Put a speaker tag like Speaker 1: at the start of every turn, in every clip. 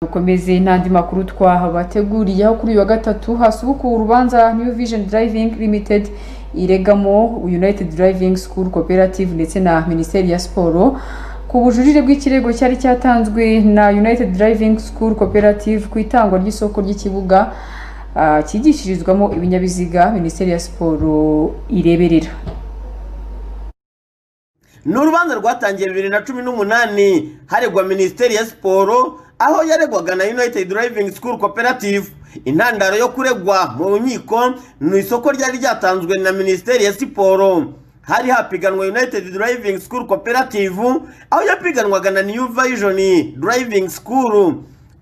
Speaker 1: dukomeze n'andi makuru twahabateguriye aho kuri uyu wa gatatu hasubukuwe urubanza new vision driving limited iregamo united driving school cooperative ndetse na minisiteri ya siporo ku bujurire bw'ikirego cyari cyatanzwe na united driving school cooperative ku itangwa ry'isoko ry'ikibuga ah, cyigishirizwamo ibinyabiziga minisiteri ya siporo ireberera
Speaker 2: ni urubanza rwatangiye bibiri na cumi n'umunani haregwa minisiteri ya siporo aho yaregwaga na united driving school cooperative intandaro yo kuregwa mu nkiko ni isoko ryari ryatanzwe na minisiteri ya siporo hari hapiganwa united driving school cooperative aho yapiganwaga na new vision driving school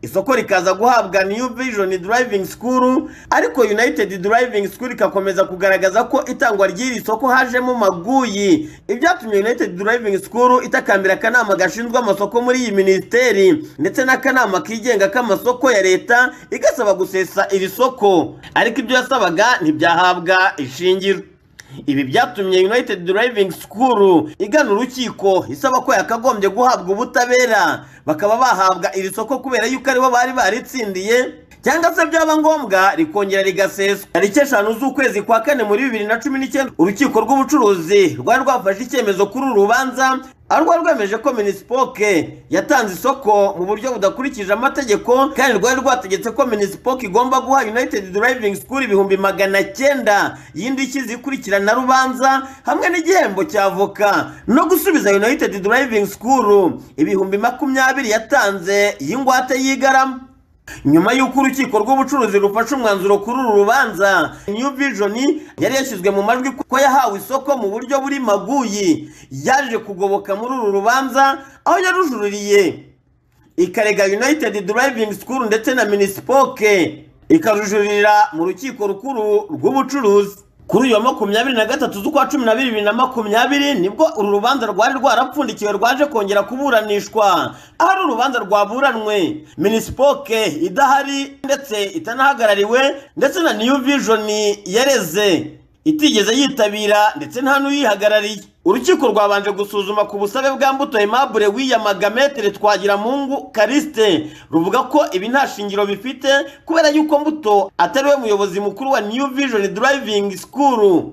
Speaker 2: isoko rikaza guhabwa new vision driving school ariko united driving school ikakomeza kugaragaza ko itangwa ry'iri soko hajemo maguyi ibyatumye united driving school itakambira akanama gashinzwe amasoko muri iyi minisiteri ndetse n'akanama kigenga k'amasoko ya leta igasaba gusesa iri soko ariko ibyo yasabaga ntibyahabwa ishingiro ibi byatumye united driving school igana urukiko isaba ko yakagombye guhabwa ubutabera bakaba bahabwa iri soko kubera yuko aribo bari baritsindiye cyangwa se byaba ngombwa rikongera rigaseswa tariki eshanu z'ukwezi kwa kane muri bibiri na cumi n'icyenda urukiko rw'ubucuruzi rwari rwafashe icyemezo kuri uru rubanza aho rwari rwemeje ko minisipoke yatanze isoko mu buryo budakurikije amategeko kandi rwari rwategetse ko minisipoke igomba guha united driving school ibihumbi magana cyenda y'indishyi zikurikirana rubanza hamwe n'igihembo cya avoka no gusubiza united driving school ibihumbi makumyabiri yatanze y'ingwate y'igarama nyuma y'uko urukiko rw'ubucuruzi rufashe umwanzuro kuri uru rubanza new vision yari yashyizwe mu majwi ko yahawe isoko mu buryo buri maguyi yaje kugoboka muri uru rubanza aho yarujuririye ikarega united driving school ndetse na minisipoke ikarujuririra mu rukiko rukuru rw'ubucuruzi kuri uyu wa makumyabiri na gatatu z'ukwa cumi na bibiri na makumyabiri nibwo uru rubanza rwari rwarapfundikiwe rwaje kongera kuburanishwa aho ari urubanza rwaburanwe minisipoke idahari ndetse itanahagarariwe ndetse na new vision yareze itigeze yitabira ndetse nta n'uyihagarariye urukiko rwabanje gusuzuma ku busabe bwa mbuto aimable wiyamaga metere twagiramungu karisite ruvuga ko ibi nta shingiro bifite kubera yuko mbuto atari we muyobozi mukuru wa new vision driving school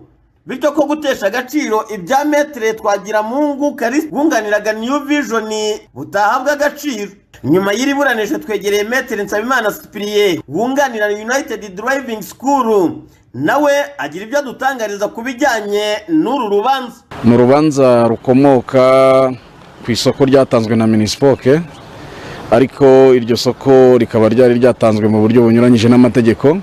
Speaker 2: bityo ko gutesha agaciro ibya metere twagiramungu karisite bwunganiraga new vision butahabwa agaciro nyuma y'iri buranisho twegereye metere nsabimana sipiriye wunganira united driving school nawe agira ibyo adutangariza ku bijyanye n'uru rubanza
Speaker 3: ni urubanza rukomoka ku isoko ryatanzwe na minisipoke ariko iryo soko rikaba ryari ryatanzwe mu buryo bunyuranyije n'amategeko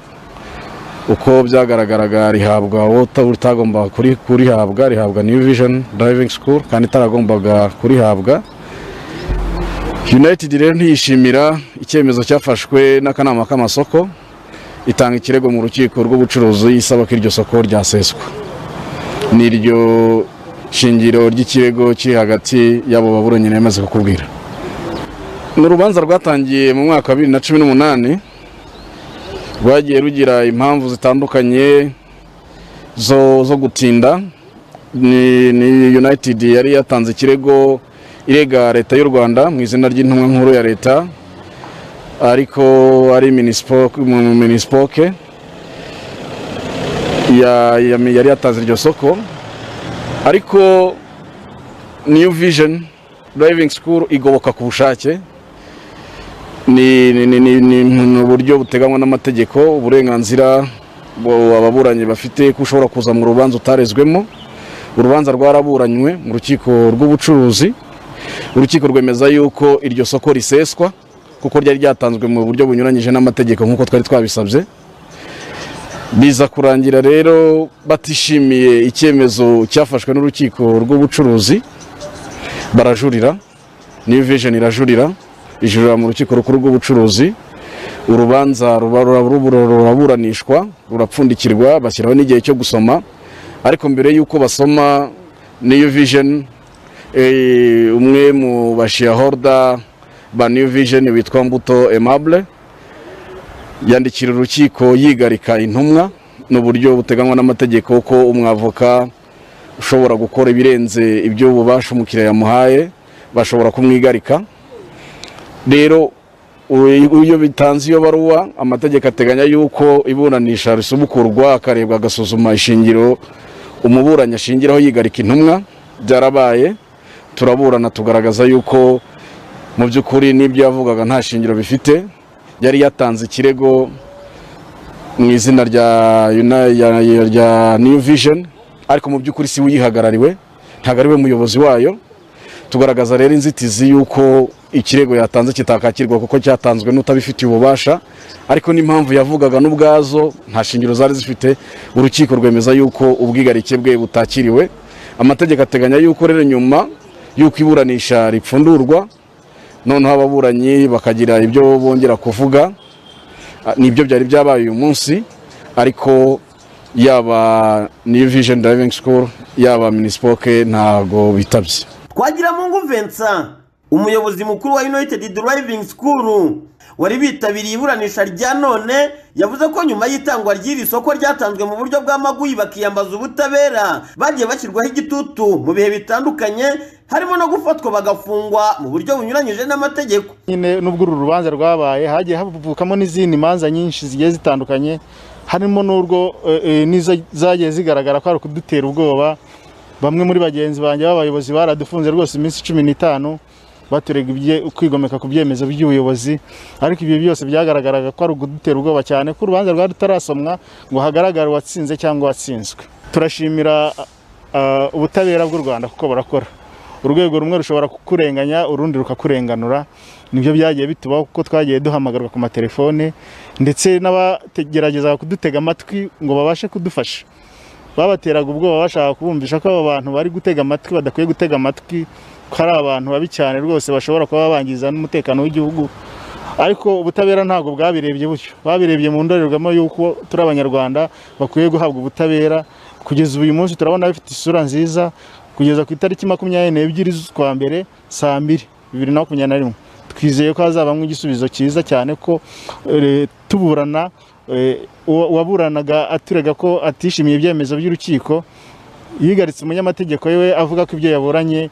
Speaker 3: uko byagaragaraga rihabwa utagombaga kurihabwa rihabwa new vision driving school kandi itaragombaga kurihabwa united rero ntiyishimira icyemezo cyafashwe n'akanama k'amasoko itanga ikirego mu rukiko rw'ubucuruzi isaba ko iryo soko ryaseswa n'iryo shingiro ry'ikirego kiri hagati y'abo baburanyi yamaze kukubwira ni urubanza rwatangiye mu mwaka wa bibiri na cumi n'umunani rwagiye rugira impamvu zitandukanye zo zo gutinda ni ni united yari yatanze ikirego irega leta y'u rwanda mu izina ry'intumwa nkuru ya leta ariko ari minisipoke mu minisipoke ya- ya- yari yatanze iryo soko ariko new vision driving school igoboka ku bushake ni ni- ni- ni- ni- ni uburyo buteganywa n'amategeko uburenganzira bu- ababuranyi bafite ko ushobora kuza mu rubanza utarezwemo urubanza rwaraburanywe mu rukiko rw'ubucuruzi urukiko rwemeza yuko iryo soko riseswa kuko ryari ryatanzwe mu buryo bunyuranyije n'amategeko nk'uko twari twabisabye biza kurangira rero batishimiye icyemezo cyafashwe n'urukiko rw'ubucuruzi barajurira new vision irajurira ijurira mu rukiko rukuru rw'ubucuruzi urubanza ruba- ruba- ruba- ruraburanishwa rurapfundikirwa bashyiraho n'igihe cyo gusoma ariko mbere y'uko basoma new vision Eh, umwe mu bashiyahoruda ba new vision witwa mbuto aimable yandikira urukiko yigarika intumwa ni uburyo buteganywa n'amategeko ko umwavoka ushobora gukora ibirenze ibyo ububasha umukiriya yamuhaye bashobora kumwigarika rero u- iyo bitanze iyo baruwa amategeko ateganya yuko iburanisha risubukurwa akarebwa agasuzuma ishingiro umuburanyi ashingiraho yigarika intumwa byarabaye turaburana tugaragaza yuko mu by'ukuri n'ibyo yavugaga nta shingiro bifite yari yatanze ikirego mu izina rya Uni- ya- ya- rya new vision ariko mu by'ukuri si we uyihagarariwe ntabwo ari we muyobozi wayo tugaragaza rero inzitizi y'uko ikirego yatanze kitakakirwa kuko cyatanzwe n'utabifitiye ububasha ariko n'impamvu yavugaga n'ubwazo nta shingiro zari zifite urukiko rwemeza y'uko ubwigarike bwe butakiriwe amategeko ateganya y'uko rero nyuma y'uko iburanisha ripfundurwa noneho ababuranyi bakagira ibyo bongera kuvuga Ah, nibyo byari byabaye uyu munsi ariko yaba new vision driving school yaba minispoke ntago bitabye
Speaker 2: twagiramungu vincent umuyobozi mukuru wa united driving school wari bitabiriye iburanisha rya none yavuze ko nyuma y'itangwa ry'iri soko ryatanzwe mu buryo bw'amaguyi bakiyambaza ubutabera bagiye bashyirwaho igitutu mu bihe bitandukanye harimo no gufatwa bagafungwa mu buryo bunyuranyije n'amategeko
Speaker 4: nyine nubwo uru rubanza rwabaye hagiye havukamo n'izindi manza nyinshi zigiye zitandukanye harimo n'urwo eh, eh, n'izo zagiye zigaragara ko ari ukudutera ubwoba bamwe muri bagenzi banjye b'abayobozi baradufunze rwose iminsi cumi n'itanu baturega ibye- kwigomeka ku byemezo by'ubuyobozi ariko ibyo byose byagaragaraga ko ari ukudutera ubwoba cyane ko urubanza rwari rutarasomwa ngo hagaragare uwatsinze cyangwa uwatsinzwe turashimira ah, ubutabera bw'u rwanda kuko barakora urwego rumwe rushobora kukurenganya urundi rukakurenganura nibyo byagiye bitubaho kuko twagiye duhamagarwa ku matelefone ndetse n'abagerageza kudutega amatwi ngo babashe kudufasha babateraga ubwoba bashaka kubumvisha ko aba bantu bari gutega amatwi badakwiye gutega amatwi ko ari abantu babi cyane rwose bashobora kuba bangiza n'umutekano w'igihugu ariko ubutabera ntabwo bwabirebye butyo babirebye mu ndorerwamo y'uko turi abanyarwanda bakwiye guhabwa ubutabera kugeza uyu munsi turabona bifite isura nziza kugeza ku itariki makumyabiri n'ebyiri z'ukwa mbere saa mbiri bibiri na makumyabiri na rimwe twizeye ko hazabamo igisubizo cyiza cyane ko eh, tuburana eh, uwa- uwaburanaga aturega ko atishimiye ibyemezo by'urukiko yigaritse umunyamategeko we avuga ko ibyo yaburanye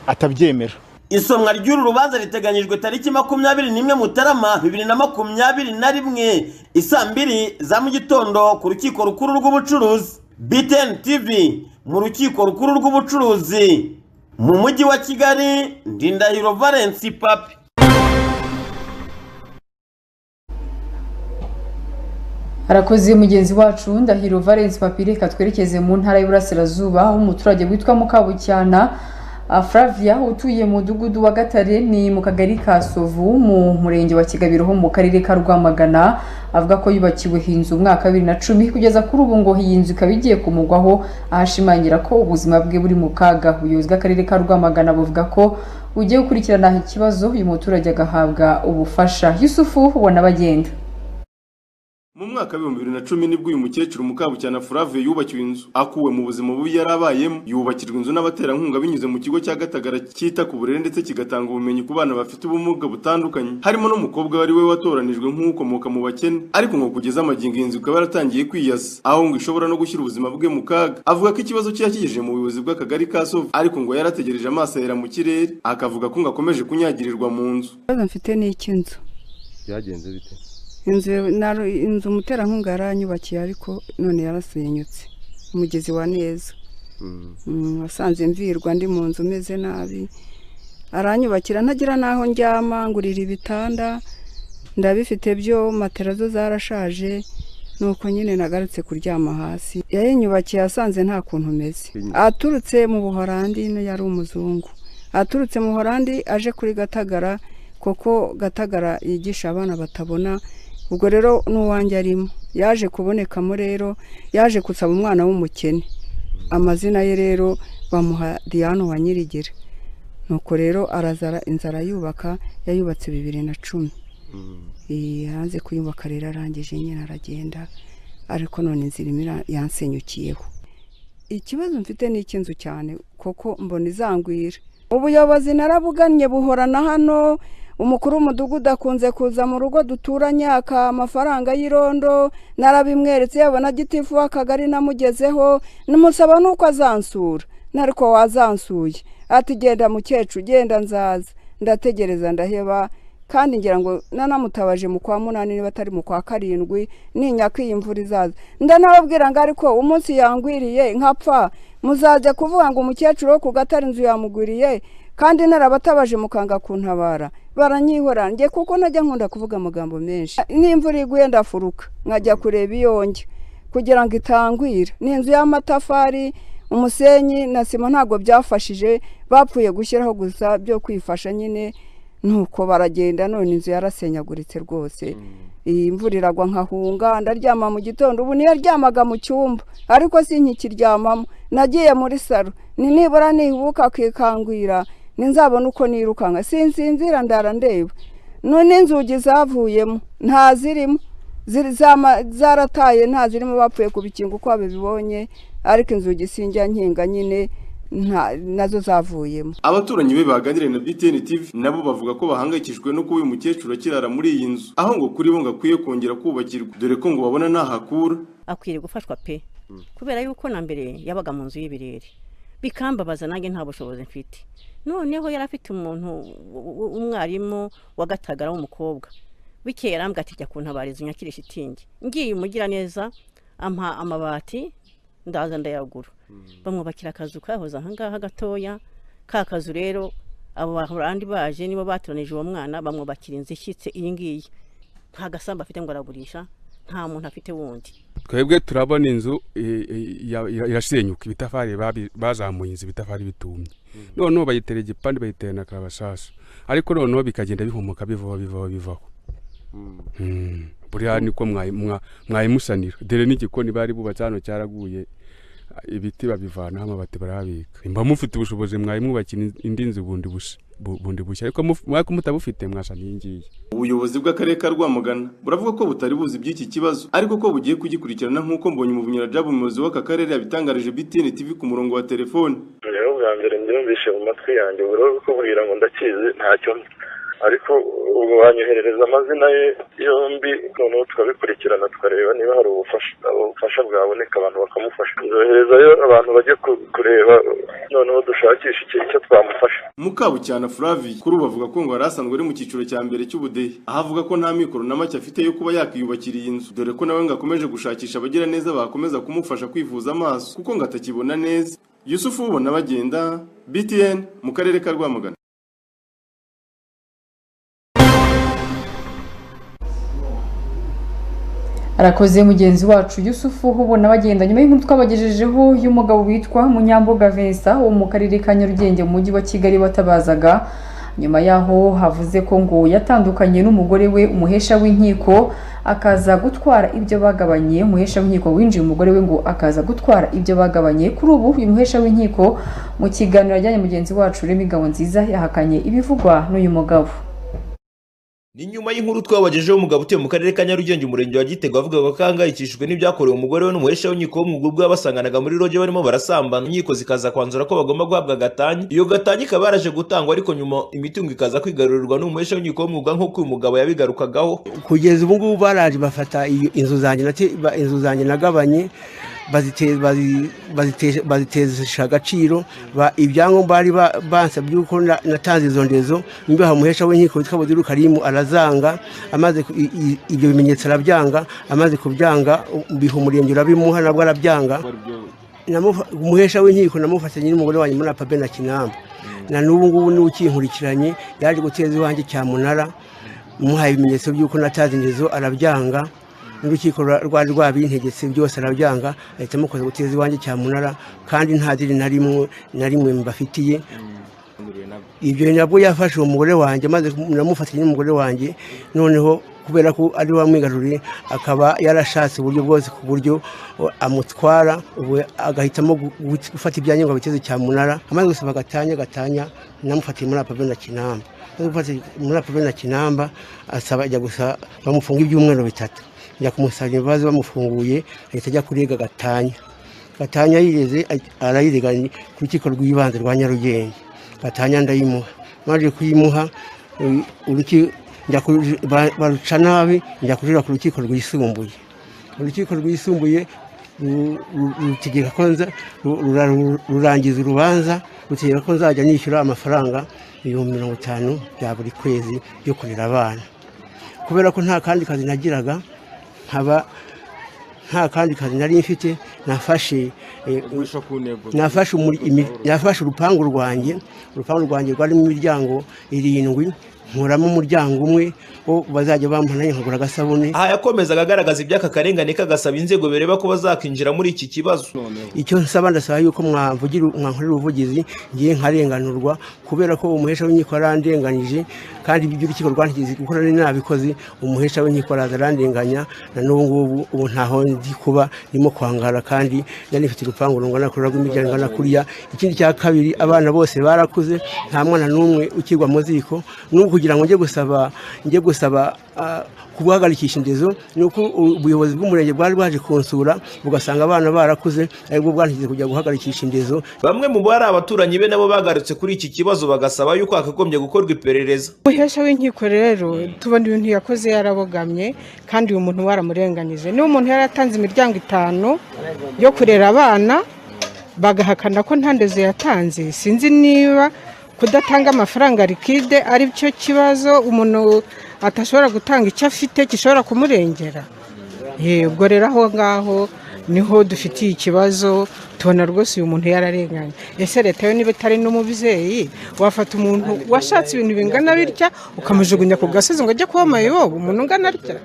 Speaker 4: atabyemera
Speaker 2: isomwa ry'uru rubanza riteganyijwe tariki makumyabiri n'imwe mutarama bibiri na makumyabiri na rimwe isaa mbiri za mu gitondo ku rukiko rukuru rw'ubucuruzi btn tv mu rukiko rukuru rw'ubucuruzi mu mujyi wa kigali ndindahiro valence papi
Speaker 1: harakoze mugenzi wacu ndahiro valence papire katwerekeze mu ntara y'uburasirazuba aho umuturage witwa mukabucyana ah, flavia utuye mu mudugudu wa gatare ni mu kagari ka sovu mu murenge wa kigabiro ho mu karere ka rwamagana avuga ko yubakiwe inzu umwaka wa bibiri na cumi kugeza kuri ubu ngo iyi nzu ikaba igiye kumugwaho ahashimangira ko ubuzima bwe buri mu kaga ubuyobozi bw'akarere ka rwamagana buvuga ko bugiye gukurikirana ikibazo uyu muturage agahabwa ubufasha yusufu wanabagenda
Speaker 5: Mu mwaka w'ibihumbi bibiri na cumi nibwo uyu mukecuru Mukabucyana Flavie yubakiwe inzu akuwe mu buzima bubi yari abayemo yubakirwa inzu n'abaterankunga binyuze mu kigo cya Gatagara cyita ku burere ndetse kigatanga ubumenyi ku bana bafite ubumuga butandukanye harimo n'umukobwa wari we watoranijwe nk'ukomoka mu bakene ariko ngo kugeza amagingo iyi nzu ikaba yaratangiye kwiyasa aho ngo ishobora no gushyira ubuzima bwe mu kaga avuga ko ikibazo cye yakigejeje mu buyobozi bw'akagari ka Sovu ariko ngo yarategereje amaso ahera mu kirere akavuga ko ngo akomeje kunyagirirwa mu nzu
Speaker 6: ikibazo mfite ni icy'inzu
Speaker 7: byagenze bite
Speaker 6: inzu naro- inzu umuterankunga yaranyubakiye ariko none yarasenyutse umugezi wa neza Mm, wasanze mvirwa ndi mu nzu meze nabi aranyubakira ntagira n'aho ndyama ngurira ibitanda ndabifite byo matera zo zarashaje nuko nyine nagarutse kuryama hasi yayinyubakiye asanze nta kuntu umeze aturutse mu buhorandi ino yari umuzungu aturutse mu buhorandi aje kuri gatagara kuko gatagara yigisha abana batabona ubwo rero n'uwanjye arimo yaje kubonekamo rero yaje gusaba umwana w'umukene amazina ye rero bamuha diane wa nyirigere nuko rero arazara inzara yubaka yayubatse bibiri na cumi Eh, yanze kuyubaka rero arangije nyine aragenda ariko none inzira imwe ira- yansenyukiyeho ikibazo mfite ni icy'inzu cyane kuko mbona izangwira ubuyobozi narabugannye buhorana hano umukuru w'umudugudu akunze kuza mu rugo duturanye aka amafaranga y'irondo narabimweretse yabona gitifu w'akagari namugezeho namusaba nuko azansura nariko wazansuye ati genda mukecuru genda nzaza ndategereza ndaheba kandi ngira ngo nanamutabaje mu kwa munani niba atari mu kwa karindwi ninya ko iyi mvura izaza ndanababwira ngo ariko umunsi yangwiriye nkapfa muzajya kuvuga ngo umukecuru wo ku gatari inzu yamugwiriye kandi narabatabaje mukanga kuntabara baranyihora njye kuko najya nkunda kuvuga amagambo menshi n'imvura iguye ndafuruka nkajya kureba iyonge kugira ngo itangwira ni inzu y'amatafari umusenyi na sima ntabwo byafashije bapfuye gushyiraho gusa byo kwifasha nyine nuko baragenda none inzu yarasenyaguritse rwose iyi mvura iragwa nkahunga ndaryama mu gitondo ubu niyaryamaga mu cyumba ariko sinkikiryamamo nagiye muri saro ni nibura nihubuka akikangwira ninzabona uko nirukanka sinzinzira ndara ndeba none inzugi zavuyemo nta zirimo zarataye nta zirimo bapfuye ku bikingo uko babibonye ariko inzugi sinjya nkinga nyine nazo zavuyemo
Speaker 5: abaturanyi be baganiriye na btn tv nabo bavuga ko bahangayikishijwe no kuba uyu mukecuru akirara muri iyi nzu aho ngo kuri bo ngo akwiye kongera kubakirwa dore ko ngo babona ntahakura
Speaker 7: akwiriye gufashwa pe kubera yuko na mbere yabaga mu nzu y'ibirere bikambabaza nanjye nta bushobozi mfite noneho yari afite umuntu w'umwarimu wagatagara w'umukobwa bikeye arambwira ati jya kuntabariza unyakire shitingi ngiye umugira neza ampa amabati ndaza ndayagura bamwubakira akazu kahoze ahangaha gatoya ka kazu rero abo bahorandi baje nibo batoranije uwo mwana bamwubakira inzu ishyitse iyi ngiyi nta gasambu afite ngo aragurisha nta muntu afite wundi
Speaker 8: twebwe turabona inzu irasenyuka ibitafari bazamuye inzu ibitafari bitumye noneho bayitera igipande bayitera na karabasasa ariko noneho bikagenda bihumuka bivaho bivaho bivaho buriya niko mwayimusanira dore n'igikoni bari bubatse hano cyaraguye ibiti babivanaho amabati barabika mba mufite ubushobozi mwayimwubakira indi nzu bundi bushya ariko mutabufite mwasa n'iyi ngiyi
Speaker 5: ubuyobozi bw'akarere ka rwamagana buravuga ko butari buzi by'iki kibazo ariko ko bugiye kugikurikirana nk'uko mbonye umubunyerajabu umuyobozi w'aka karere yabitangarije btn tv ku murongo wa telefone
Speaker 9: rero bwa mbere mbyumvishe mu matwi yanjye buriho kubwira ngo ndakizi ntacyo ariko ubu banyoherereza amazina ye yombi noneho tukabikurikirana tukareba niba hari ubufasha bwaboneka abantu bakamufasha nzoherezayo abantu bajye kureba noneho dushakisha icyo twamufasha
Speaker 5: mukabucyana furavi kuri ubu avuga ko ngo yari asanzwe ari mu cyiciro cya mbere cy'ubudehe aho avuga ko nta mikoro na make afite yo kuba yakiyubakira iyi nzu dore ko nawe ngo akomeje gushakisha abagira neza bakomeza kumufasha kwivuza amaso kuko ngo atakibona neza yusufu ubona bagenda btn mu karere ka rwamagana
Speaker 1: arakoze mugenzi wacu yusufu ubona bagenda nyuma y'inkuru twabagejejeho y'umugabo witwa munyambuga vincent wo mu karere ka nyarugenge mu mujyi wa kigali watabazaga nyuma yaho havuze ko ngo yatandukanye n'umugore we umuhesha w'inkiko akaza gutwara ibyo bagabanye umuhesha w'inkiko winjiye umugore we ngo akaza gutwara ibyo bagabanye kuri ubu uyu muhesha w'inkiko mu kiganiro ajyanye mugenzi wacu urimo ingabo nziza yahakanye ibivugwa n'uyu mugabo
Speaker 10: ni nyuma y'inkuru twabagejeho umugabo utuye mu karere ka nyarugenge umurenge wa gitego avuga ko ahangayikishijwe n'ibyakorewe umugore we n'umuhesha w'inkiko wo mu bwo basanganaga muri roge barimo barasambana inkiko zikaza kwanzura ko bagomba guhabwa gatanyi iyo gatanyi ikaba yaraje gutangwa ariko nyuma imitungo ikaza kwigarurirwa n'umuhesha w'inkiko w'umwuga nk'uko uyu mugabo yabigarukagaho
Speaker 11: kugeza ubu ngubu baraje bafata inzu zanjye inzu zanjye nagabanye bazitesha agaciro ibyangombwa bari bansa by'uko natanze izo ndezo nimba hamuhesha w'inkiko witwa badiru karimu arazanga amaze ibyo bimenyetso arabyanga amaze kubyanga biha umurenge urabimuha nabwo arabyanga umuhesha w'inkiko namufashe nyine umugore wanjye muri apabe na kinamba na n'ubu ngubu niwe ukinkurikiranye yaje guteza iwanjye cyamunara umuhaye ibimenyetso by'uko natanze indezo arabyanga n'urukiko rwari rwabintegetse byose arabyanga ahita amukoza guteza iwanjye cyamunara kandi nta diri na rimwe mbafitiye ibyo nabwo yafashe uwo mugore wanjye maze namufatanya n'umugore wanjye noneho kubera ko ari wa mwigaruriye akaba yarashatse uburyo bwose ku buryo amutwara ubu agahitamo gufata ibyanyu ngo abiteze cyamunara amaze gusaba gatanya gatanya namufatiye muri apabe na kinamba muri apabe na kinamba asaba ajya gusa bamufunga ibyumweru bitatu ajya kumusabira imbabazi bamufunguye ahita ajya kurega gatanya gatanya yigeze arayirega ku rukiko rw'ibanze rwa nyarugenge gatanya ndayimuha maze kuyimuha baruca nabi njya kujura ku rukiko rwisumbuye urukiko rwisumbuye rutegeka ko rurangiza urubanza rutegeka ko nzajya nishyura amafaranga ibihumbi mirongo itanu bya buri kwezi byo kurera abana kubera ko nta kandi kazi nagiraga nkaba nta kandi kazi nari mfite nafashe eh,
Speaker 5: guhisha ku ntego
Speaker 11: nafashe umuri- imi- nafashe urupangu rwanjye urupangu rwanjye rwarimo imiryango irindwi nkuramo umuryango umwe wo bazajya bampa nanjye nkagura agasabune
Speaker 10: aha yakomezaga agaragaza iby'aka karengane kagasaba inzego bireba ko bazakinjira muri iki kibazo
Speaker 11: icyo nsaba ndasaba yuko mwavugira mwankorera ubuvugizi ngiye nkarenganurwa kubera ko umuhesha w'inkiko yarandenganije kandi ibyo urukiko rwantegetse kuko nari nabikoze umuhesha w'inkiko araza arandenganya na n'ubu ngubu ubu ntaho ndi kuba ndimo kwangara kandi yari ifite urupangu rungana kurira rw'imiryango ingana kuriya ikindi cya kabiri abana bose barakuze nta mwana n'umwe ukirwa mu ziko n'ubu kugira ngo njye gusaba njye gusaba ah, kuguhagarikisha indezo ni uko u- ubuyobozi bw'umurenge bwari bwaje kunsura bugasanga abana barakuze aribwo bwantigeze kujya guhagarikisha indezo
Speaker 10: bamwe mu bari abaturanyi be nabo bagarutse kuri iki kibazo bagasaba yuko hakagombye gukorwa iperereza
Speaker 12: umuhesha w'inkiko rero tubona ibintu yakoze yarabogamye kandi uyu muntu baramurenganije niba umuntu yaratanze imiryango itanu yo kurera abana bagahakana ko nta ndezo yatanze sinzi niba kudatanga amafaranga likide ari cyo kibazo umuntu atashobora gutanga icyo afite gishobora kumurengera Eh, ubwo rero aho ngaho niho dufitiye ikibazo tubona rwose uyu muntu yararenganye ese leta yo niba itari n'umubyeyi wafata umuntu washatse ibintu bingana bitya ukamujugunya ku gasozi ngo ajye kuba mayibobo umuntu ungana atya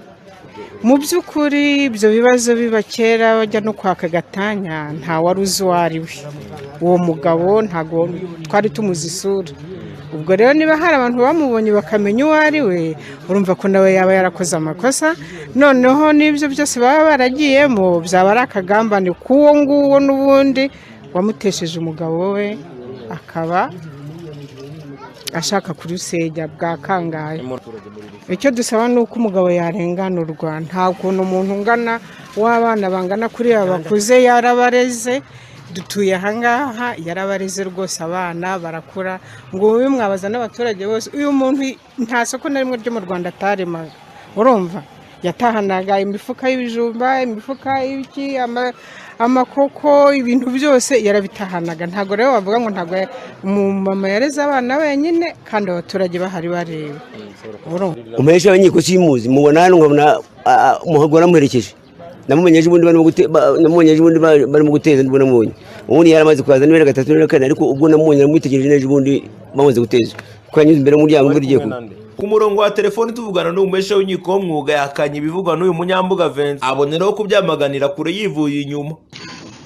Speaker 12: mu by'ukuri ibyo bibazo biba kera bajya no kwaka agatanya nta wari uzi uwo ari we uwo mugabo ntabwo twari tumuzi isura ubwo rero niba hari abantu bamubonye bakamenya uwo ari we urumva ko nawe yaba yarakoze amakosa noneho n'ibyo byose baba baragiyemo byaba ari akagambane k'uwo nguwo n'ubundi wamutesheje umugabo we akaba ashaka kurusenya bwakangaye icyo dusaba ni uko umugabo yarenganurwa nta kuntu umuntu ungana w'abana bangana kuri aba bakuze yarabareze dutuye ahangaha yarabareze rwose abana barakura ngo mube mwabaza n'abaturage bose uyu muntu nta soko na rimwe ryo mu rwanda ataremaga urumva yatahanaga imifuka y'ibijumba imifuka y'ibiki ama- amakoko ibintu byose yarabitahanaga ntabwo rero wavuga ngo ntabwo ya- umumama yareze abana wenyine kandi abaturage bahari bareba urumva
Speaker 11: umuhesha w'inkiko simuzi mubona hano nkabona umuhagura amuherekeje namumenyeje ubundi barimo gute- ba- namumenyeje ubundi ba- barimo guteza ubundi namubonye ubundi yari amaze kuhaza n'ibere gatatu n'ibere kane ariko ubwo namubonye namwitegereje neza ubundi bamaze guteza kuko yanyuze imbere y'umuryango imvura igiye kugwa
Speaker 10: ku murongo wa telefoni tuvugana n'umuhesha w'inkiko w'umwuga yakanye ibivugwa n'uyu munyambuga Vincent aboneraho kubyamaganira kure yivuye inyuma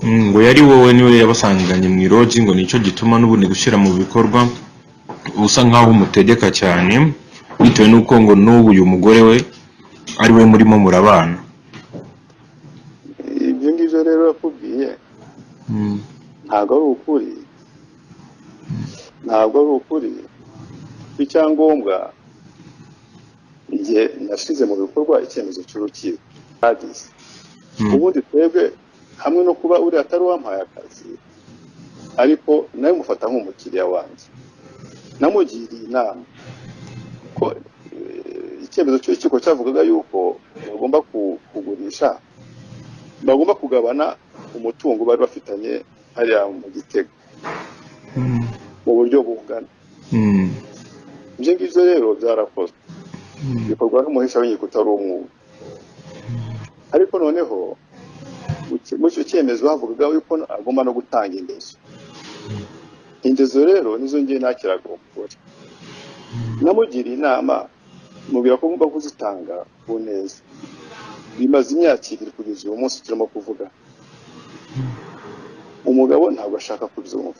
Speaker 13: ngo yari wowe niwe yabasanganye mu irogi ngo nicyo gituma n'ubundi gushyira mu bikorwa usa nk'aho umutegeka cyane bitewe n'uko ngo n'ubu uyu mugore we ari we murimo murabana
Speaker 14: ibyo ngibyo rero yakubwiye
Speaker 13: Mm.
Speaker 14: ntabwo ari ukuri ntabwo ari ukuri icyangombwa igihe nashyize mu bikorwa icyemezo cy'urukiko bagize ubundi twebwe hamwe no kuba uriya atari uwampaye akazi ariko nawe mufata nk'umukiriya wanjye namugiriye inama ko eh, icyemezo cy'urukiko cyavugaga yuko bagomba ku- kugurisha bagomba kugabana umutungo bari bafitanye hariya mu gitego mu buryo bungana
Speaker 13: Mm.
Speaker 14: ibyo ngibyo rero byarakozwe bikorwa n'umuhesha w'inkiko utari umwuga ariko noneho mu ki- muri icyo cyemezo havugaga yuko agomba no gutanga indezo indezo rero nizo ngiye nakiraga umugore namugiriye inama mubwira ko ngomba kuzitanga ku neza bimaze imyaka ibiri kugeza uyu munsi turimo kuvuga umugabo ntabwo ashaka kubyumva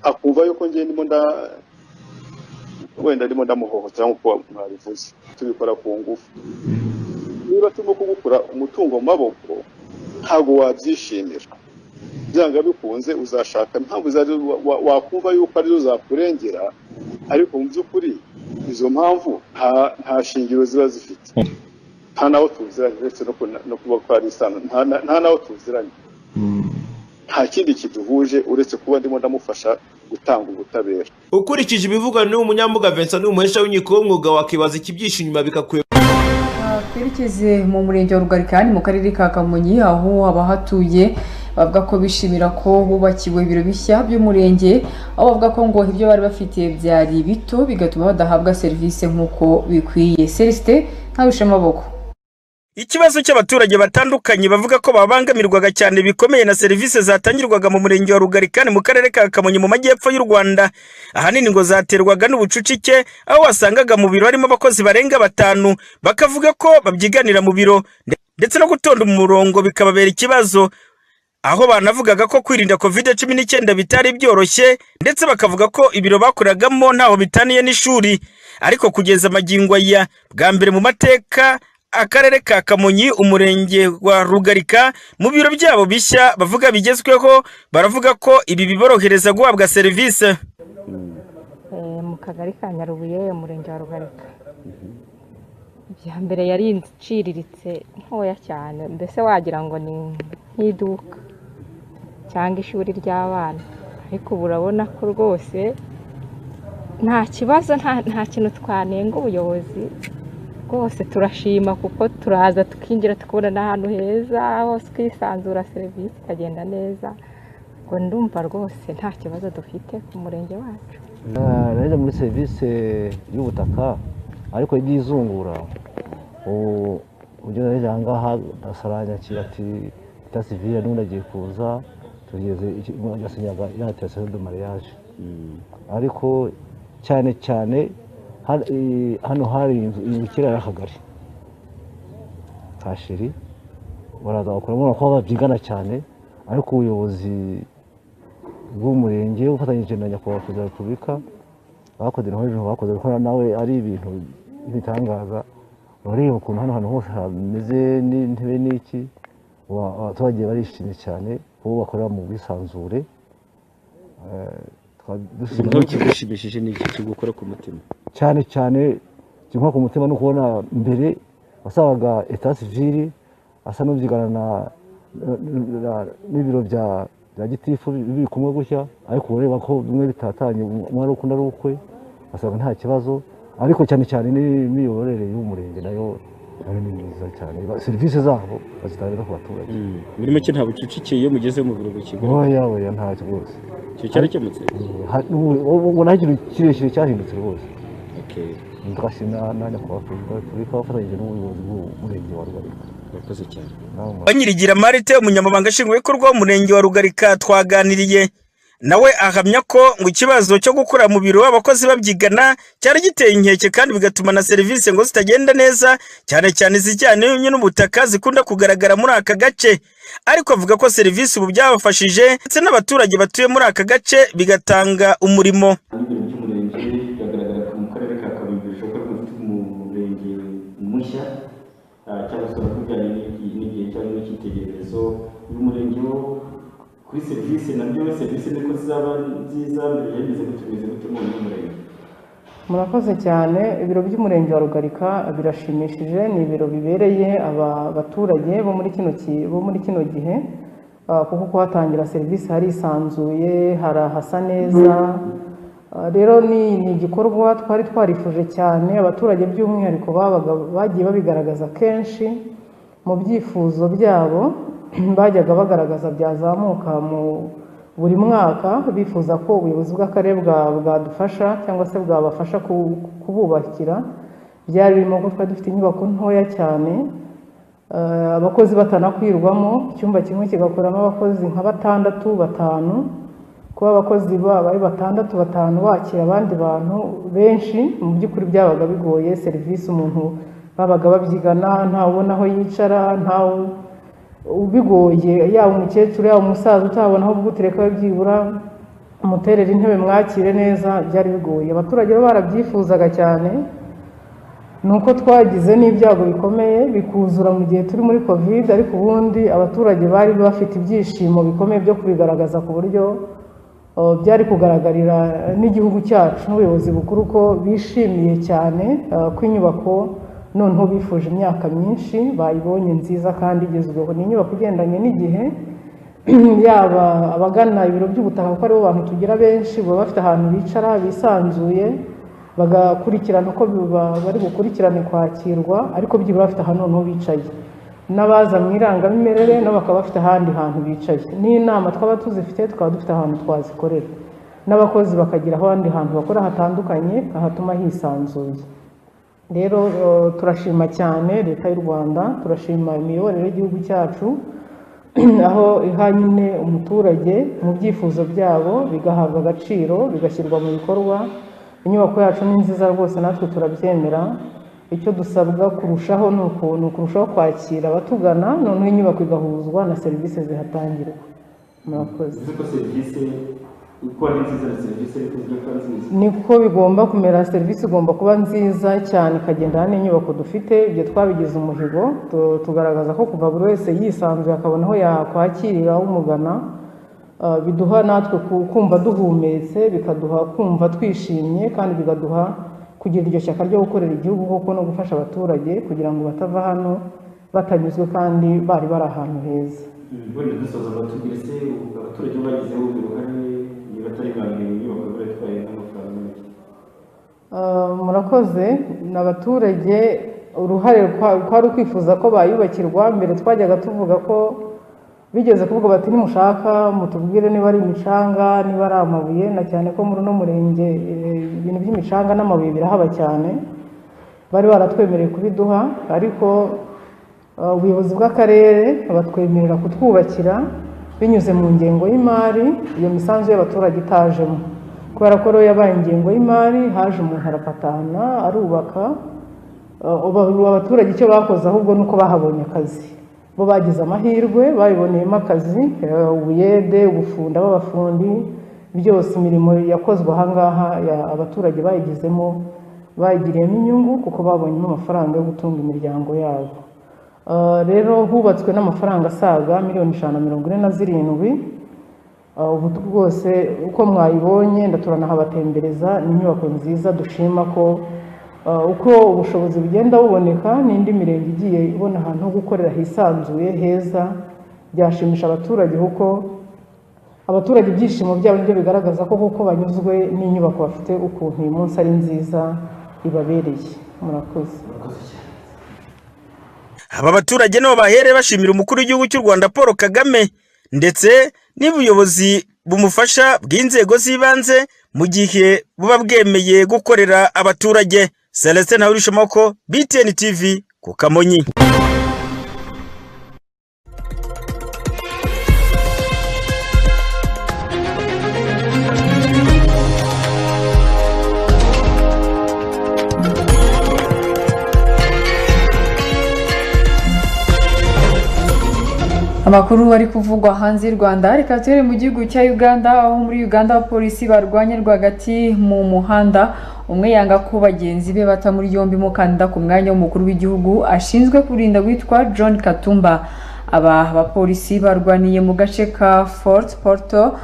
Speaker 14: akumva yuko njye ndimo nda wenda ndimo ndamuhohotera nk'uko mwabivuze tubikora ku ngufu niba turimo kugukura umutungo mu maboko ntabwo wabyishimira byanga bikunze uzashaka impamvu zari wakumva yuko arizo zakurengera ariko mu by'ukuri izo mpamvu nta- nta shingiro ziba zifite nta naho tuziranye uretse no kuna- no kuba twari isano nta na- nta naho tuziranye nta kindi kiduhuje uretse kuba ndimo ndamufasha gutanga ubutabera
Speaker 10: ukurikije ibivugwa n'uyu munyambuga Vincent n'umuhesha w'inkiko w'umwuga wakibaza ikibyishe inyuma bikakuyobera
Speaker 1: twerekeze mu murenge wa rugarika ni mu karere ka kamonyi aho haba hatuye bavuga ko bishimira ko bubakiwe ibiro bishya by'umurenge aho bavuga ko ngo ibyo bari bafite byari bito bigatuma badahabwa serivisi nk'uko bikwiye celesite ntabishe amaboko
Speaker 15: Ikibazo cy'abaturage batandukanye bavuga ko babangamirwaga cyane bikomeye na serivisi zatangirwaga mu murenge wa Rugari kandi mu karere ka Kamonyi mu majyepfo y'u Rwanda ahanini ngo zaterwaga n'ubucucike aho wasangaga mu biro harimo abakozi barenga batanu bakavuga ko babyiganira mu biro ndetse no gutonda umurongo bikababera ikibazo aho banavugaga ko kwirinda covid cumi n'icyenda bitari byoroshye ndetse bakavuga ko ibiro bakoragamo ntaho bitaniye n'ishuri ariko kugeza magingo aya bwa mbere mu mateka akarere ka kamonyi umurenge wa rugarika mu biro byabo bishya bavuga bigezweho baravuga ko ibi biborohereza guhabwa serivisi
Speaker 16: mu kagari ka nyarubuye umurenge wa rugarika ibya mbere yari inzu iciriritse ntoya cyane mbese wagira ngo ni nk'iduka cyangwa ishuri ry'abana ariko ubu urabona ko rwose nta kibazo nta- nta kintu twanenga ubuyobozi rwose turashima kuko turaza tukinjira tukabona n'ahantu heza hose twisanzura serivisi ikagenda neza ngo ndumva rwose nta kibazo dufite ku murenge wacu
Speaker 17: neza muri serivisi y'ubutaka ariko iby'izungura ubu ugeze rero ahangaha asaranya akira ati ta sivire n'ubundi agiye kuza tugeze agasinyaga yateretse de mariage ariko cyane cyane har- i- hano hari inzu inzu kera yari akagari ka sheri baraza bakora ko babyigana cyane ariko ubuyobozi bw'umurenge ufatanyije na nyakubahwa perezida wa repubulika bakoze naho hejuru bakoze kuko nawe ari ibintu bitangaza urareba ukuntu hano hantu hose hameze n'intebe n'iki wa- abaturage barishimye cyane kuko bakorera mu bwisanzure Eh, tukaba dushimira-
Speaker 18: igikorwa kigushimishije ni iki kigukora ku mutima
Speaker 17: cyane cyane kimwe ku mutima ni ukubona mbere wasangaga eta sivili asa n'ubyigana na- na- na- n'ibiro bya bya gitifu biri kumwe gutya ariko ureba ko bimwe bitatanye umwe ari uko undi ari ukwe wasanga nta kibazo ariko cyane cyane n'imiyoborere y'umurenge nayo nayo ni myiza cyane Ba- serivisi zabo bazitanga ku baturage
Speaker 18: muri make nta bucucike iyo mugeze mu biro bukigaragara
Speaker 17: oya oya ntacyo rwose
Speaker 18: icyo cyarakemutse
Speaker 17: Ha- ubu- ubu ubu nta kintu kirekire cyahindutse rwose ndashima na nyakubahwa perezida wa repubulika wafatanyije n'ubuyobozi bw'umurenge wa rugarika
Speaker 18: murakoze cyane
Speaker 15: banyirigira marite umunyamabanga nshingwabikorwa w'umurenge wa rugarika twaganiriye nawe ahamya ko ngo ikibazo cyo gukura mu biro abakozi babyigana cyari giteye inkeke kandi bigatuma na serivisi ngo zitagenda neza cyane cyane izijyanye n'ubutaka zikunda kugaragara muri aka gace ariko avuga ko serivisi ubu byabafashije ndetse n'abaturage batuye muri aka gace bigatanga umurimo
Speaker 19: ibiro by'umurenge biragaragara ko mu karere ka kaburimbo bishoboka ko ufite umurenge mushya ah, cyangwa se urabona ko bijyanye n'igihe- n'igihe cyangwa n'icyitegererezo uyu murenge wo kuri serivisi nabyo serivisi niko zizaba nziza mbere byameze gutyo bimeze gutyo mu wundi murenge
Speaker 20: murakoze cyane ibiro by'umurenge wa rugarika birashimishije ni ibiro bibereye aba baturage bo muri kino ki- bo muri kino gihe Ah, kuko kuhatangira serivisi harisanzuye hari ahasa neza Ah, rero ni ni igikorwa twari twarifuje cyane abaturage by'umwihariko babaga bagiye babigaragaza kenshi mu byifuzo byabo bajyaga bagaragaza byazamuka mu buri mwaka bifuza ko ubuyobozi bw'akarere bwa- bwadufasha cyangwa se bwabafasha ku- kububakira byari birimo ko twari dufite inyubako ntoya cyane eh, abakozi batanakwirwamo icyumba kimwe kigakoramo abakozi nka batandatu batanu kuba abakozi babaye batandatu batanu bakira abandi bantu benshi mu by'ukuri byabaga bigoye serivisi umuntu babaga babyigana ntawubona aho yicara ntawe bigoye yaba umukecuru yaba umusaza utabona aho gutereka byibura umuterera intebe mwakire neza byari bigoye abaturage bo barabyifuzaga cyane ni uko twagize n'ibyago bikomeye bikuzura mu gihe turi muri covid ariko ubundi abaturage bari bafite ibyishimo bikomeye byo kubigaragaza ku buryo uh, byari kugaragarira n'igihugu cyacu n'ubuyobozi bukuru ko bishimiye cyane uh, ko inyubako noneho bifuje imyaka myinshi bayibonye nziza kandi igezweho ni inyubako igendanye n'igihe yaba abagana ibiro by'ubutaka kuko aribo bantu tugira benshi baba bafite ahantu bicara bisanzuye bagakurikirana uko biba- bari bukurikirane kwakirwa ariko byibura bafite ahantu noneho bicaye n'abaza mu irangamimerere nabo bakaba bafite ahandi hantu bicaye n'inama twaba tuzifite tukaba dufite ahantu twazikorera n'abakozi bakagira ahandi hantu bakora hatandukanye ahatuma hisanzuye rero eh, turashima cyane leta y'u rwanda turashima imiyoborere y'igihugu cyacu aho iha nyine umuturage mu byifuzo byabo bigahabwa agaciro bigashyirwa mu bikorwa inyubako yacu ni nziza rwose natwe turabyemera icyo dusabwa kurushaho ni ukuntu kurushaho kwakira abatugana noneho inyubako igahuzwa na serivisi zihatangirwa murakoze
Speaker 19: uzi ko serivisi uko ari nziza na serivisi ariko zigiye kuba nziza
Speaker 20: niko bigomba kumera serivisi igomba kuba nziza cyane ikagendana n'inyubako dufite ibyo twabigize umuhigo tu- tugaragaza ko kuva buri wese yisanzuye akabona aho yakwakirira umugana Ah, biduha natwe ku- kumva duhumetse bikaduha kumva twishimye kandi bigaduha kugira iryo shyaka ryo gukorera igihugu koko no gufasha abaturage kugira ngo batava hano batanyuzwe kandi bari bari ahantu heza
Speaker 19: wenda dusoza batubwire se abaturage bo bagizeho uruhare niba atari ba mbere inyubako bari itwaye n'amafaranga make
Speaker 20: Ah, murakoze ni abaturage uruhare kwa- kwari ukwifuza ko bayubakirwa mbere twajyaga tuvuga ko bigeze kuvuga bati nimushaka mutubwire niba ari imicanga niba ari amabuye na cyane ko muri uno murenge eh, ibintu by'imicanga n'amabuye birahaba cyane bari baratwemereye kubiduha ariko ah, ubuyobozi bw'akarere batwemerera kutwubakira binyuze mu ngengo y'imari iyo misanzu y'abaturage itajemo kubera ko rero yabaye ingengo y'imari haje umuntu arapatana arubaka Uh, ubu abaturage icyo bakoze ahubwo ni uko bahabonye akazi bo bagize amahirwe babiboneyemo akazi uh, ubuyede ubufunda b'abafundi byose imirimo yakozwe ahangaha ya- abaturage bayigizemo bayigiriyemo inyungu kuko babonyemo amafaranga yo gutunga imiryango yabo Uh, rero hubatswe n'amafaranga asaga miliyoni ijana na mirongo ine na zirindwi Uh, ubu rwose uko mwayibonye ndaturanahabatembereza ni inyubako nziza dushima ko uh, uko ubushobozi bugenda buboneka n'indi mirenge igiye ibona ahantu ho gukorera hisanzuye heza byashimisha abaturage kuko abaturage ibyishimo byabo nibyo bigaragaza ko kuko banyuzwe n'inyubako bafite ukuntu uyu munsi ari nziza ibabereye murakoze
Speaker 15: Aba baturage nabo bahere bashimira umukuru w'igihugu cy'u Rwanda Paul Kagame ndetse n'ubuyobozi bumufasha bw'inzego z'ibanze mu gihe buba bwemeye gukorera abaturage Celestin Ntawurishomoko BTN TV ku Kamonyi
Speaker 1: amakuru ari kuvugwa hanze y'u rwanda reka tubere mu gihugu cya uganda aho muri uganda abapolisi barwanye rwagati mu muhanda umwe yanga ko bagenzi be bata muri yombi mukandida ku mwanya w'umukuru w'igihugu ashinzwe kurinda witwa john katumba aba bapolisi barwaniye mu gace ka fort porto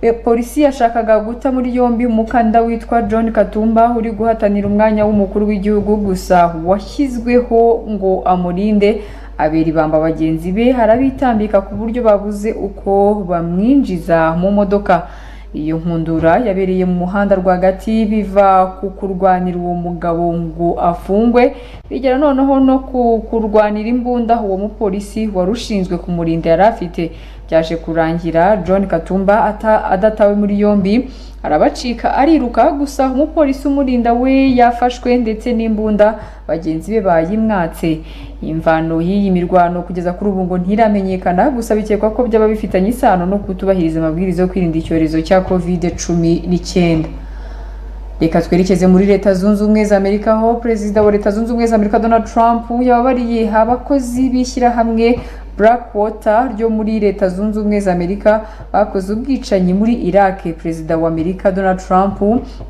Speaker 1: Eh, polisi yashakaga guta muri yombi umukandida witwa john katumba uri guhatanira umwanya w'umukuru w'igihugu gusa washyizweho ngo amurinde abera ibamba bagenzi be harabitambika ku buryo babuze uko bamwinjiza mu modoka iyo nkundura yabereye mu muhanda rwagati biva ku kurwanira uwo mugabo ngo afungwe bigera noneho no ku kurwanira imbunda uwo mupolisi wari ushinzwe kumurinda yari afite byaje kurangira john katumba ata- adatawe muri yombi arabacika ariruka gusa umupolisi umurinda we yafashwe ndetse n'imbunda bagenzi be bayimwatse imvano y'iyi mirwano kugeza kuri ubu ngo ntiramenyekana gusa bikekwa ko byaba bifitanye isano no kutubahiriza amabwiriza yo kwirinda icyorezo cya covid cumi n'icyenda reka twerekeze muri leta zunze ubumwe za amerika aho perezida wa leta zunze ubumwe za amerika donald trump yababariye abakozi b'ishyirahamwe blackwater ryo muri leta zunze ubumwe za amerika bakoze ubwicanyi muri iraq perezida wa amerika donald trump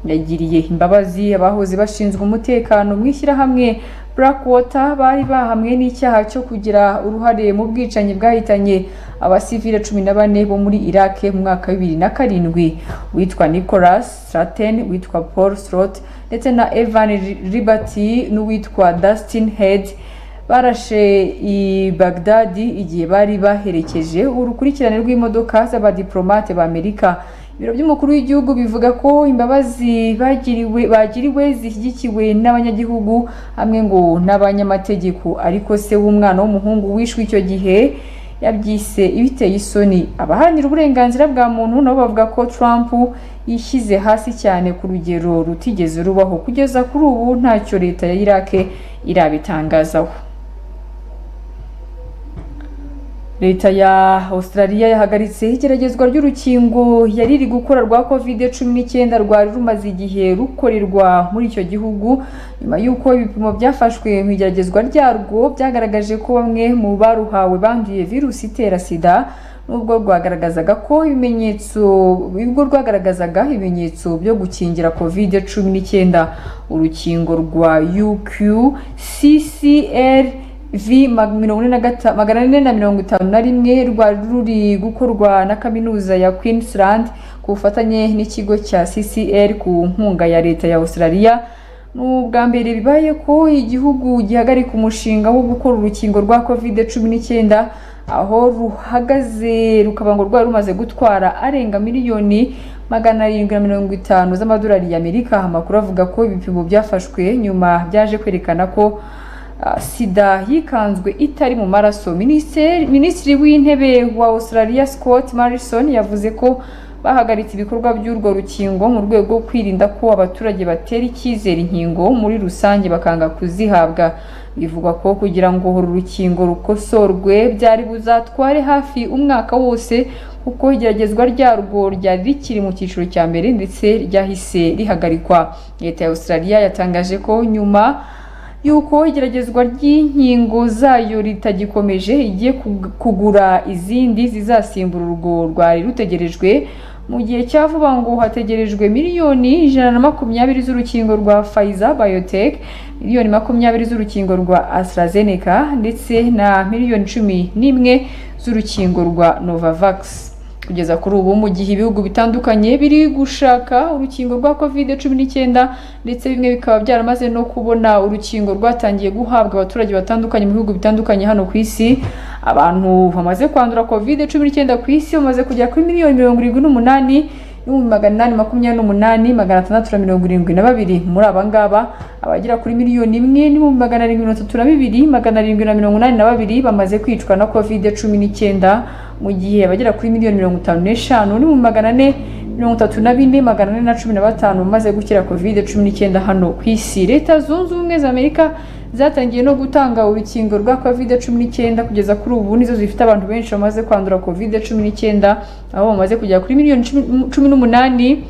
Speaker 1: yagiriye imbabazi abahoze bashinzwe umutekano mu ishyirahamwe blackwater bari bahamwe n'icyaha cyo kugira uruhare mu bwicanyi bwahitanye abasivile cumi na bane bo muri iraq mu mwaka wa bibiri na karindwi uwitwa nicholas straten uwitwa paul strot ndetse na evan liberty n'uwitwa dustin head barashe i bagdadi igihe bari baherekeje urukurikirane rw'imodoka z'abadiplomate ba amerika ibiro by'umukuru w'igihugu bivuga ko imbabazi bagiriwe bagiriwe zishyigikiwe n'abanyagihugu hamwe ngo n'abanyamategeko ariko se w'umwana w'umuhungu wishwe icyo gihe yabyise ibiteye isoni abaharanira uburenganzira bwa muntu nabo bavuga ko Trump yishyize hasi cyane ku rugero rutigeze rubaho kugeza kuri ubu ntacyo leta ya Iraq irabitangazaho leta ya australia yahagaritse igeragezwa ry'urukingo yari iri gukora rwa covid cumi n'icyenda rwari rumaze igihe rukorerwa muri icyo gihugu nyuma y'uko ibipimo byafashwe mu igeragezwa ryarwo byagaragaje ko bamwe mu baruhawe banduye virusi itera sida nubwo rwagaragazaga ko ibimenyetso ubwo rwagaragazaga ibimenyetso byo gukingira covid cumi n'icyenda urukingo rwa UQCCR v magana ane na mirongo itanu na rimwe rwari ruri gukorwa na kaminuza ya Queensland ku bufatanye n'ikigo cya CCR ku nkunga ya leta ya Australia ni ubwa mbere bibaye ko igihugu gihagarika umushinga wo gukora urukingo rwa covid cumi n'icyenda aho ruhagaze rukaba ngo rwari rumaze gutwara arenga miliyoni magana arindwi na mirongo itanu z'amadolari y'Amerika amakuru avuga ko ibipimo byafashwe nyuma byaje kwerekana ko sida yikanzwe itari mu maraso minisitiri w'intebe wa australia scott marison yavuze ko bahagaritse ibikorwa by'urwo rukingo mu rwego rwo kwirinda ko abaturage batera icyizere inkingo muri rusange bakanga kuzihabwa bivugwa ko kugira ngo uru rukingo rukosorwe byari buzatware hafi umwaka wose kuko igeragezwa ryarwo ryari rikiri mu cyiciro cya mbere ndetse ryahise rihagarikwa leta ya australia yatangaje ko nyuma yuko igeragezwa ry'inkingo zayo ritagikomeje igiye kugura izindi zizasimbura urwo rwari rutegerejwe mu gihe cya vuba ngo hategerejwe miliyoni ijana na makumyabiri z'urukingo rwa Pfizer Biotech miliyoni makumyabiri z'urukingo rwa AstraZeneca ndetse na miliyoni cumi n'imwe z'urukingo rwa Novavax kugeza kuri ubu mu gihe ibihugu bitandukanye biri gushaka urukingo rwa covid cumi n'icyenda ndetse bimwe bikaba byaramaze no kubona urukingo rwatangiye guhabwa abaturage batandukanye mu bihugu bitandukanye hano ku isi abantu bamaze kwandura covid cumi n'icyenda ku isi bamaze kugera kuri miliyoni mirongo irindwi n'umunani n'ibihumbi magana inani makumyabiri n'umunani magana atandatu na mirongo irindwi na babiri muri aba ngaba abagera kuri miliyoni imwe n'ibihumbi magana arindwi mirongo itatu na bibiri magana arindwi na mirongo inani na babiri bamaze kwicwa na covid cumi n'icyenda mu gihe abagera kuri miliyoni mirongo itanu n'eshanu n'ibihumbi magana ane mirongo itatu na bine magana ane na cumi na batanu bamaze gukira covid cumi n'icyenda hano ku isi leta zunze ubumwe za amerika zatangiye no gutanga urukingo rwa covid cumi n'icyenda kugeza kuri ubu nizo zifite abantu benshi bamaze kwandura covid cumi n'icyenda aho bamaze kugera kuri miliyoni cumi n'umunani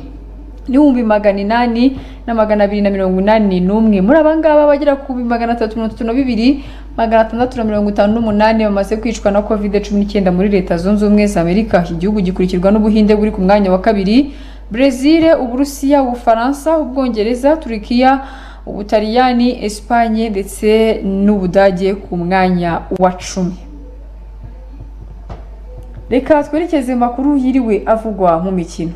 Speaker 1: n'ibihumbi magana inani na magana abiri na mirongo inani n'umwe muri aba ngaba bagera ku bihumbi magana atatu mirongo itatu na bibiri magana atandatu na mirongo itanu n'umunani bamaze kwicwa na covid cumi n'icyenda muri leta zunze ubumwe za amerika igihugu gikurikirwa n'ubuhinde buri ku mwanya wa kabiri brezil uburusiya ubufaransa ubwongereza turikiya ubutaliyani esipanye ndetse n'ubudage ku mwanya wa cumi reka twerekeze makuru yiriwe avugwa mu mikino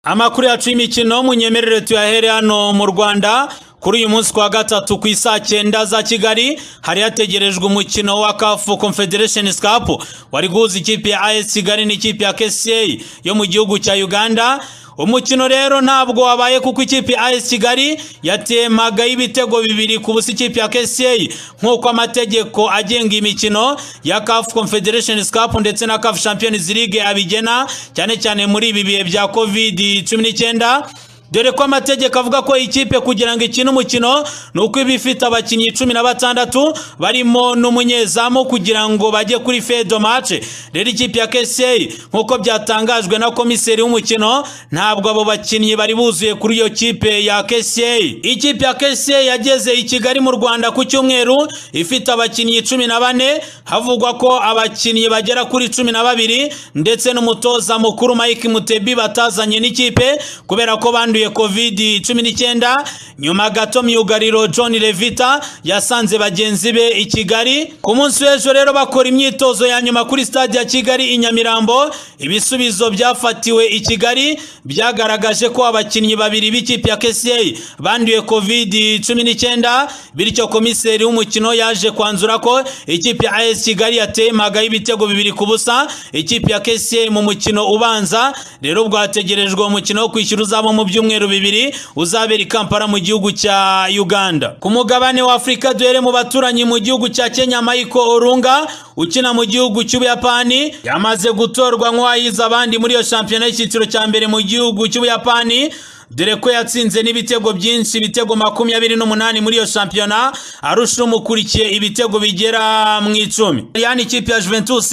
Speaker 21: amakuru yacu y'imikino munyemerere tuyahere hano mu rwanda kuri uyu munsi kwa gatatu ku isaa cyenda za kigali hari hategerejwe umukino wa kafu confederation cup wari guhuza ikipe ya as kigali n'ikipe ya kca yo mu gihugu cya uganda umukino rero ntabwo wabaye kuko ikipe ya as kigali yatemagaho ibitego bibiri ku busa ikipe ya kca nk'uko amategeko agenga imikino ya kafu confederation cup ndetse na kafu champions league abigena cyane cyane muri ibi bihe bya covid cumi n'icyenda dore ko amategeko avuga ko ikipe kugira ngo ikine umukino ni uko iba ifite abakinnyi cumi na batandatu barimo n'umunyezamu kugira ngo bajye kuri fedo mace rero ikipe ya keseyi nk'uko byatangajwe na komiseri w'umukino ntabwo abo bakinnyi bari buzuye kuri iyo kipe ya keseyi ikipe ya keseyi yageze i kigali mu rwanda ku cyumweru ifite abakinnyi cumi na bane havugwa ko abakinnyi bagera kuri cumi na babiri ndetse n'umutoza mukuru mike mutebi batazanye n'ikipe kubera ko banduye yakuriye covid cumi n'icyenda nyuma gato myugariro john levita yasanze bagenzi be i kigali ku munsi w'ejo rero bakora imyitozo ya nyuma kuri stade ya kigali i nyamirambo ibisubizo byafatiwe i kigali byagaragaje ko abakinnyi babiri b'ikipe ya kca banduye covid cumi n'icyenda bityo komiseri w'umukino yaje kwanzura ko ikipe ya as kigali yateye impaga y'ibitego bibiri ku busa ikipe ya kca mu mukino ubanza rero bwategerejwe umukino wo kwishyura uzaba mu byumweru bibiri uzabera i kampala mu gihugu cya uganda ku mugabane wa afurika duhere mu baturanyi mu gihugu cya kenya michael orunga ukina mu gihugu cy'ubuyapani yamaze gutorwa nk'uwayize abandi muri iyo shampiyona y'icyiciro cya mbere mu gihugu cy'ubuyapani dore ko yatsinze n'ibitego byinshi ibitego makumyabiri n'umunani muri iyo shampiyona arusha umukurikiye ibitego bigera mu icumi yani ikipe ya juventus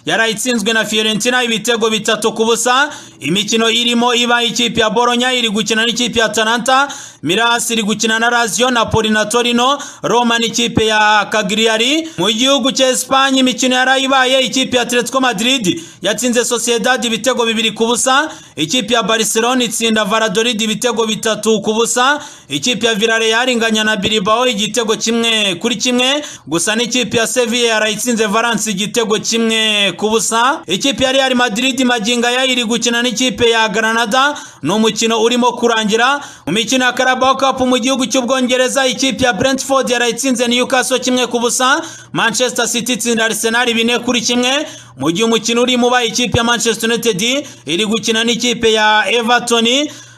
Speaker 21: yari itsinzwe na fiorentina ibitego bitatu ku busa imikino irimo iba ikipe ya boronya iri gukina n'ikipe ya tananta mirasi iri gukina na lazio napoli na torino roma n'ikipe ya kagriyari mu gihugu cya esipanye imikino yari ibaye ikipe ya atletico madrid yatsinze sociedad ibitego bibiri ku busa ikipe ya barcelona itsinda varadolid ibitego bitatu ku busa ikipe ya Villarreal inganya na Bilbao igitego kimwe kuri kimwe gusa n'ikipe ya Sevilla yarayitsinze Valence igitego kimwe ku busa ikipe ya Real Madrid maginga ya iri gukina n'ikipe ya Granada ni umukino urimo kurangira mu mikino ya Carabao Cup mu gihugu cy'ubwongereza ikipe ya Brentford yarayitsinze Newcastle kimwe ku busa Manchester City itsinda Arsenal bine kuri kimwe mu gihe umukino urimo uba ikipe ya Manchester United iri gukina n'ikipe ya Everton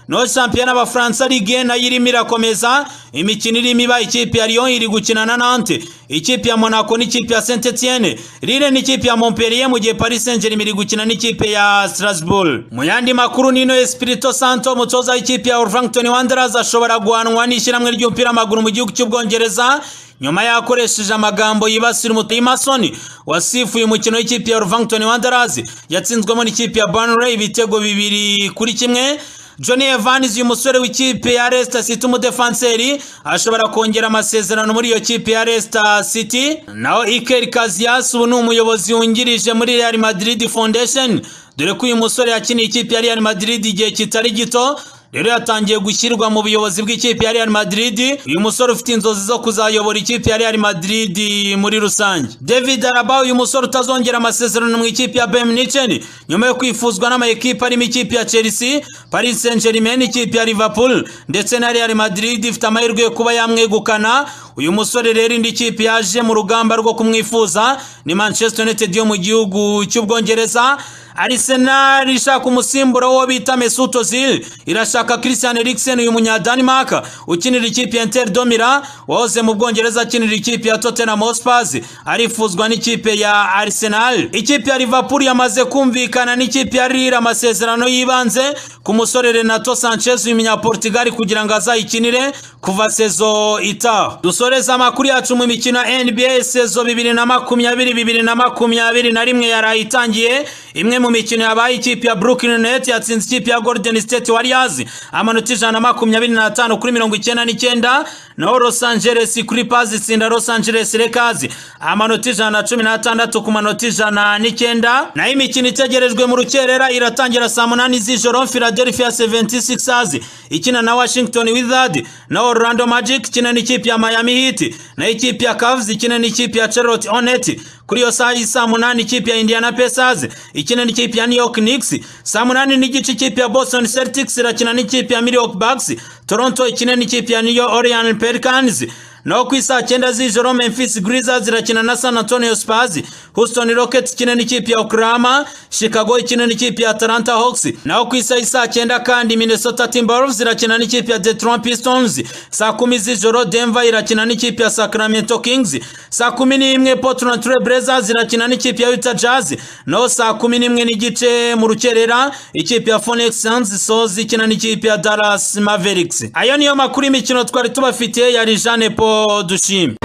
Speaker 21: no shampiyona abafaransa ligue nayo irimo irakomeza imikino irimo iba ikipe ya lyon iri gukina na nante ikipe ya monaco n'ikipe ya saint etienne lille n'ikipe ya montpellier mu gihe paris saint germain iri gukina n'ikipe ya strasbourg mu yandi makuru nino espirito santo umutoza w'ikipe ya wolverhampton wanderers ashobora guhanwa n'ishyirahamwe ry'umupira w'amaguru mu gihugu cy'ubwongereza nyuma yakoresheje amagambo yibasira umutimasoni wasifuye umukino w'ikipe ya wolverhampton wanderers yatsinzwemo n'ikipe ya burnley ibitego bibiri kuri kimwe Johnny Evans uyu musore w'ikipe ya Leicester City umudefanseri ashobora kongera amasezerano muri iyo kipe ya Leicester City naho Iker Casillas ubu ni umuyobozi wungirije muri Real Madrid Foundation dore ko uyu musore yakiniye ikipe ya Real Madrid igihe kitari gito rero yatangiye gushyirwa mu buyobozi bw'ikipe ya Real Madrid uyu musore ufite inzozi zo kuzayobora ikipe ya Real Madrid muri rusange David Alaba uyu musore utazongera amasezerano mu ikipe ya Bayern Munich nyuma yo kwifuzwa n'amakipe arimo ikipe ya Chelsea Paris Saint-Germain ikipe ya Liverpool ndetse na Real Madrid ifite amahirwe yo kuba yamwegukana uyu musore rero indi kipe yaje mu rugamba rwo kumwifuza ni Manchester United yo mu gihugu cy'ubwongereza Arsenal ishaka umusimbura wo bita Mesut Ozil irashaka Christian Eriksen uyu munya Denmark ukinira ikipe ya Inter de Milan wahoze mu Bwongereza akinira ikipe ya Tottenham Hotspur arifuzwa n'ikipe ya Arsenal ikipe ya Liverpool yamaze kumvikana n'ikipe ya Lille amasezerano y'ibanze ku musore Renato Sanchez uyu munya Portugal kugira ngo azayikinire kuva sezo itaha dusoreza amakuru yacu mu mikino ya NBA sezo bibiri na makumyabiri bibiri na makumyabiri na rimwe yarayitangiye imwe mu mu mikino yabaye ikipe ya Brooklyn Nets yatsinze ikipe ya Golden State Warriors amanota ijana na makumyabiri n'atanu kuri mirongo icyenda n'icyenda naho Los Angeles Clippers itsinda Los Angeles Lakers amanota ijana na cumi n'atandatu ku manota ijana n'icyenda naho imikino itegerejwe mu rukerera iratangira saa munani z'ijoro Philadelphia 76ers ikina na Washington Wizards naho Orlando Magic ikina n'ikipe ya Miami Heat naho ikipe ya Cavs ikina n'ikipe ya Charlotte Hornets kuri iyo saa saa munani ikipe ya Indiana Pacers ikina n'ikipe ya New York Knicks saa munani n'igice ikipe ya Boston Celtics irakina n'ikipe ya Milwaukee Bucks Toronto ikina n'ikipe ya New Orleans Pelicans naho ku isaa cyenda z'ijoro Memphis Grizzlies irakina na San Antonio Spurs Houston Rockets ikina n'ikipe ya Oklahoma Chicago ikina n'ikipe ya Atlanta Hawks naho ku isaa saa cyenda kandi Minnesota Timberwolves irakina n'ikipe ya Detroit Pistons saa kumi z'ijoro Denver irakina n'ikipe ya Sacramento Kings saa kumi n'imwe Portland Trail Blazers irakina n'ikipe ya Utah Jazz naho saa kumi n'imwe n'igice mu rukerera ikipe ya Phoenix Suns Soz ikina n'ikipe ya Dallas Mavericks ayo niyo makuru y'imikino twari tubafitiye yari Jean Paul dushimye